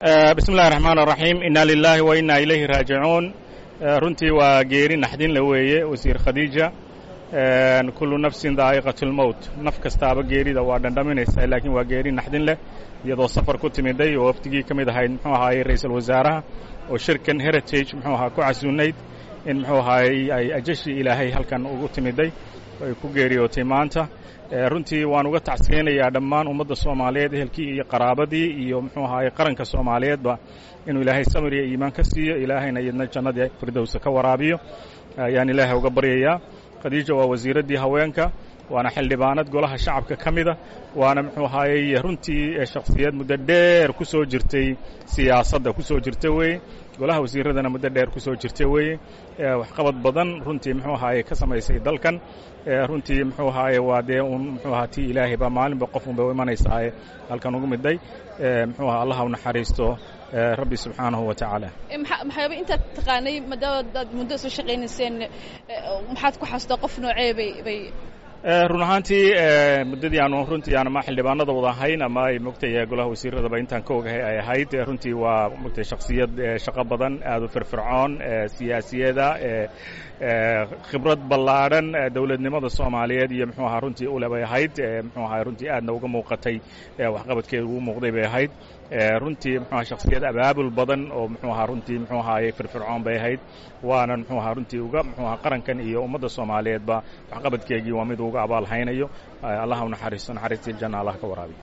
bismi illahi raxmaan raxiim inna lilaahi wa inna ilayhi raajicuun runtii waa geeri naxdin la weeye wasiir khadiija kullu nafsin daa'iqat lmowt naf kastaaba geerida waa dhandhaminaysaa laakiin waa geeri naxdin leh iyadoo safar ku timiday oo wafdigii ka mid ahayd muxuu ahaayey ra'iisul wasaaraha oo shirkan heritage muxuu ahaa ku casuunayd in muxuu ahaayey ay ajashii ilaahay halkan ugu timiday ay ku geeriyootay maanta runtii waan uga tacsiyeynayaa dhammaan ummadda soomaaliyeed ehelkii iyo qaraabadii iyo muxuu ahaayey qaranka soomaaliyeedba inuu ilaahay samir iyo iimaan ka siiyo ilaahayna iyadna jannadii firdowsa ka waraabiyo ayaan ilaahay uga baryayaa khadiija waa wasiiraddii haweenka waana xildhibaanad golaha shacabka ka mida waana muxuu ahaayey runtii shakhsiyad muddo dheer ku soo jirtay siyaasadda ku soo jirta weeye golaha wasiiradana muddo dheer ku soo jirta weeye waxqabad badan runtii muxuu ahaaye ka samaysay dalkan runtii muxuu ahaaye waa dee un muxuu ahaa tii ilaahay baa maalinba qof unbay u imanaysaa halkan ugu midday muxuu aha allah u naxariisto rabbi subxaanahu wa tacaala maxaaba intaad taqaanay maadaama aad muddo soo shaqaynayseen maxaad ku xasuustaa qof noocee bay bay run ahaantii muddadii aanu runtii aan ama xildhibaanada wada ahayn ama ay mogtay golaha wasiiradaba intaan ka ogahay ay ahayd runtii waa mogtay shakhsiyad shaqo badan aad u firfircoon siyaasiyada khibrad ballaadhan dowladnimada soomaaliyeed iyo muxuu ahaa runtii ule bay ahayd muxuu ahaa runtii aadna uga muuqatay waxqabadkeeda ugu muuqday bay ahayd runtii muxuu aha shakhsiyad abaabul badan oo muxuu ahaa runtii muxuu ahaaye firfircoon bay ahayd waana muxuu ahaa runtii uga muxuu ahaa qarankan iyo ummadda soomaaliyeedba waxqabadkeegii waa mid uga abaalhaynayo allah u naxariisto naxariistii janna allah ka waraabiyo